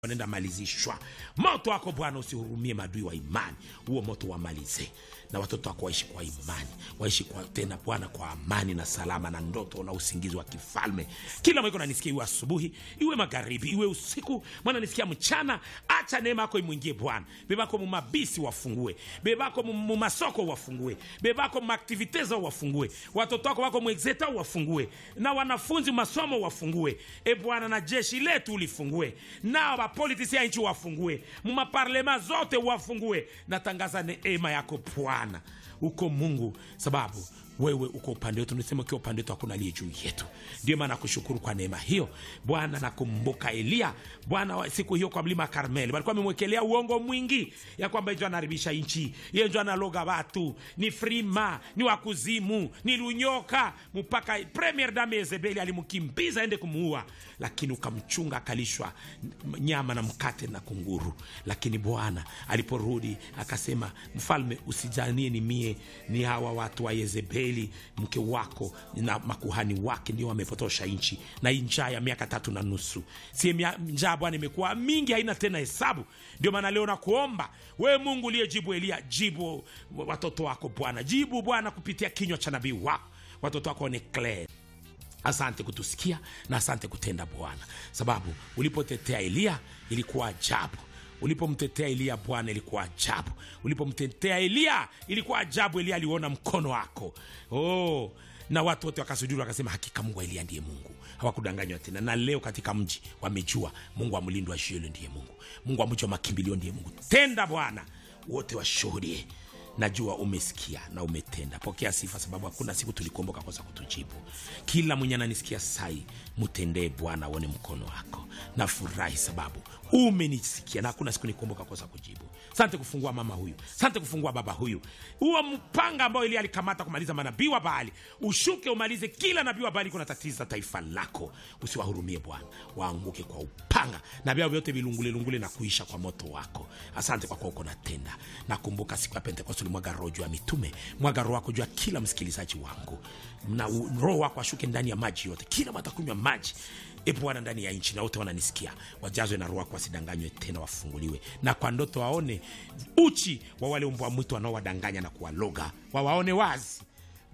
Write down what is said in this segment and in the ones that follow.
wanaenda malizishwa. Moto wako Bwana usihurumie madui wa imani, huo moto wamalize, na watoto wako waishi kwa imani, waishi kwa tena Bwana kwa amani na salama na ndoto na usingizi wa kifalme. Kila mwiko nanisikia, iwe asubuhi, iwe magharibi, iwe usiku, mwana nisikia mchana. Acha neema yako imwingie Bwana. Bebako mumabisi wafungue, bebako mumasoko wafungue, bebako mumaktivite zao wafungue, watoto wako wako mwexeta wafungue, na wanafunzi masomo wafungue, e Bwana, na jeshi letu ulifungue, nao bapolitisi ya nchi wafungue, mumaparlema zote wafungue. Natangaza neema yako Bwana, uko Mungu, sababu wewe uko upande wetu, nisema ukiwa upande wetu hakuna aliye juu yetu. Ndio maana nakushukuru kwa neema hiyo Bwana. Nakumbuka Eliya Bwana wa- siku hiyo kwa mlima Karmeli, walikuwa wamemwekelea uongo mwingi ya kwamba njo anaharibisha nchi, yeye njo analoga watu, ni frima, ni wakuzimu, ni lunyoka, mpaka premier dame Yezebeli alimkimbiza aende kumuua, lakini ukamchunga akalishwa nyama na mkate na kunguru. Lakini Bwana aliporudi akasema, mfalme, usijanie ni mie, ni hawa watu wa Yezebeli mke wako na makuhani wake ndio wamepotosha nchi, na hii njaa ya miaka tatu na nusu si mia- njaa Bwana imekuwa mingi, haina tena hesabu. Ndio maana leo nakuomba wewe Mungu uliyejibu Eliya, jibu watoto wako Bwana, jibu Bwana kupitia kinywa cha nabii wako, watoto wako ni clear Asante kutusikia na asante kutenda Bwana, sababu ulipotetea Eliya ilikuwa ajabu. Ulipomtetea Eliya Bwana ilikuwa ajabu. Ulipomtetea Eliya ilikuwa ajabu. Eliya aliona mkono wako oh, na watu wote wakasujudi wakasema, hakika Mungu wa Eliya ndiye Mungu, hawakudanganywa tena. Na leo katika mji wamejua Mungu wa mlindo wa Shielo ndiye Mungu, Mungu wa mji wa makimbilio ndiye Mungu. Tenda Bwana, wote washuhudie najua umesikia na umetenda. Pokea sifa, sababu hakuna siku tulikuomboka kosa kutujibu. Kila mwenye ananisikia sai, mtendee Bwana, aone mkono wako. Nafurahi sababu umenisikia na hakuna siku nikuomboka kosa kujibu. Sante kufungua mama huyu, sante kufungua baba huyu. Huo mpanga ambao Elia alikamata kumaliza manabii wa Baali, ushuke umalize kila nabii wa Baali kuna tatiza taifa lako. Usiwahurumie Bwana, waanguke kwa upanga na vyao vyote vilungulelungule na kuisha kwa moto wako. Asante kwa kuwa uko natenda. Nakumbuka siku ya Pentekoste ulimwaga roho juu ya mitume, mwaga roho wako juu ya kila msikilizaji wangu, na u- roho wako ashuke ndani ya maji yote, kila watakunywa maji e Bwana ndani ya nchi, na wote wananisikia wajazwe na roho wako, wasidanganywe tena, wafunguliwe na kwa ndoto waone uchi wa wale mbwa mwitu wanaowadanganya na kuwaloga, wawaone wazi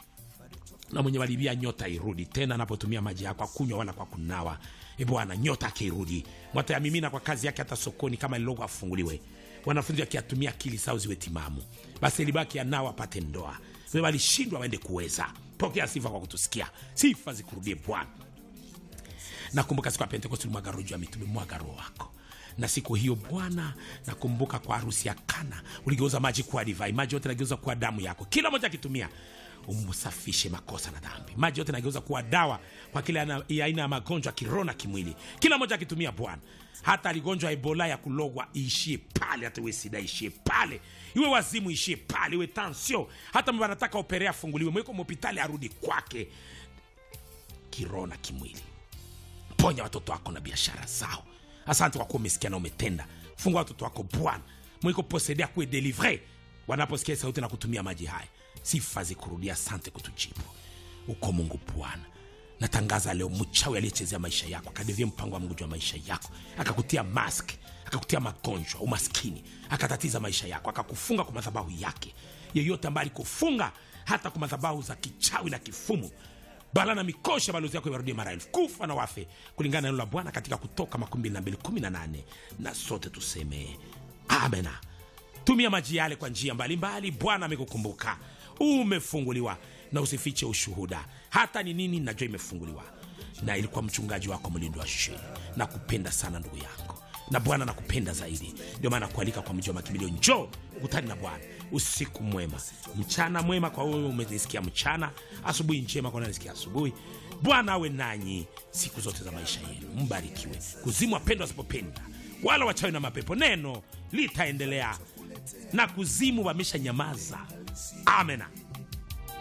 na mwenye walibia nyota irudi tena, anapotumia maji yako akunywa wala kwa kunawa. E Bwana, nyota akirudi mwatayamimina kwa kazi yake, hata sokoni kama lilogo afunguliwe. Wanafunzi wakiatumia akili sao ziwe timamu, basi libaki anao apate ndoa. Wewe walishindwa waende kuweza. Pokea sifa kwa kutusikia, sifa zikurudie Bwana. Nakumbuka siku ya Pentekosti ulimwaga roho juu ya mitume, mwaga roho wako na siku hiyo Bwana, nakumbuka kwa harusi ya Kana uligeuza maji kuwa divai, maji yote nageuza kuwa damu yako, kila moja akitumia umsafishe makosa na dhambi. Maji yote nageuza kuwa dawa kwa kila aina ya aina ya magonjwa kiroho na kimwili, kila moja akitumia Bwana. Hata aligonjwa Ebola ya kulogwa iishie pale, hata iwe sida ishie pale, iwe wazimu ishie pale, iwe tansio, hata mba anataka operea afunguliwe, mweko mhopitali arudi kwake kiroho na kimwili ponya watoto wako na biashara zao. Asante kwa kuwa umesikia na umetenda. Fungua watoto wako Bwana, mwiko posedea kuwe delivre wanaposikia sauti na kutumia maji haya. Sifa zikurudia, asante kutujibu. Uko Mungu Bwana, natangaza leo mchawi aliyechezea maisha yako akadevia mpango wa Mungu juu ya maisha yako, akakutia mask, akakutia magonjwa, umaskini, akatatiza maisha yako, akakufunga kwa madhabahu yake. Yeyote ambaye alikufunga hata kwa madhabahu za kichawi na kifumu bala na mikosha balozi yako iwarudie mara elfu kufa na wafe kulingana na neno la Bwana katika Kutoka makumi mbili na mbili kumi na nane na sote tuseme amena. Tumia maji yale kwa njia mbalimbali. Bwana amekukumbuka, umefunguliwa, na usifiche ushuhuda. Hata ni nini, najua imefunguliwa, na ilikuwa mchungaji wako mlindo wa shule. Nakupenda sana ndugu yangu, na Bwana nakupenda zaidi, ndio maana nakualika kwa mji wa makimbilio. Njoo ukutani na Bwana. Usiku mwema, mchana mwema kwa wewe umenisikia mchana, asubuhi njema kwa unanisikia asubuhi. Bwana awe nanyi siku zote za maisha yenu, mbarikiwe. Kuzimu wapendwa wasipopenda, wala wachawi na mapepo, neno litaendelea na kuzimu wamesha nyamaza. Amena.